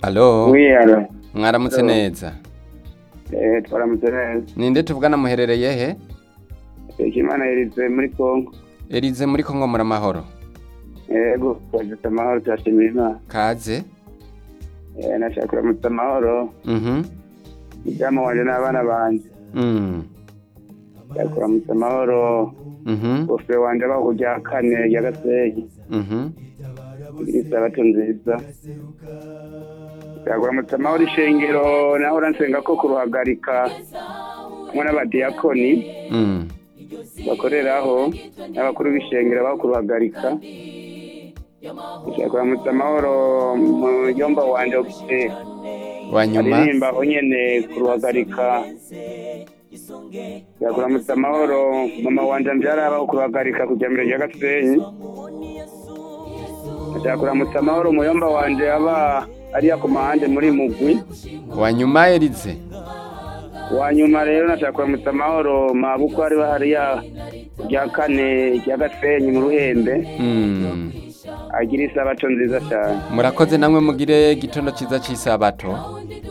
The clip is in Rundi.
alo mwiyaro mwaramutse Alo. neza eh twaramutse neza ninde tuvugana muherereye he Imana yirize muri Kongo Elize muri Kongo muramahoro yego twageze amahoro turashimira Imana kaze eh nashaka kuramutsa amahoro mhm ibyama wanje n'abana banje mm nashaka kuramutsa amahoro mhm bofe wanje abaho kujya kane ya gasenyi mhm kugira isabato nziza nashaka kuramutsa amahoro ishengero naho uransenga ko kuruhagarika hamwe n'abadiyakoni mm bakoreraho n'abakuru b'ishengero baho kuruhagarika nashaka kuramutsa amahoro mu yomba wanje ufite wanyuma aririmba aho nyene kuruhagarika yakuramutsa amahoro mama wanje mvyarabaho kuruhagarika kuja mbere ya gasenyi ashaka kuramutsa amahoro muyomba wanje aba ariya ku mahande muri mugwi wanyuma Elize wanyuma rero nashaka kuramutsa amahoro mabuko ari hariya rya kane rya gasenyi mu ruhembe mm agira isabato nziza cyane murakoze namwe mugire igitondo ciza c'isabato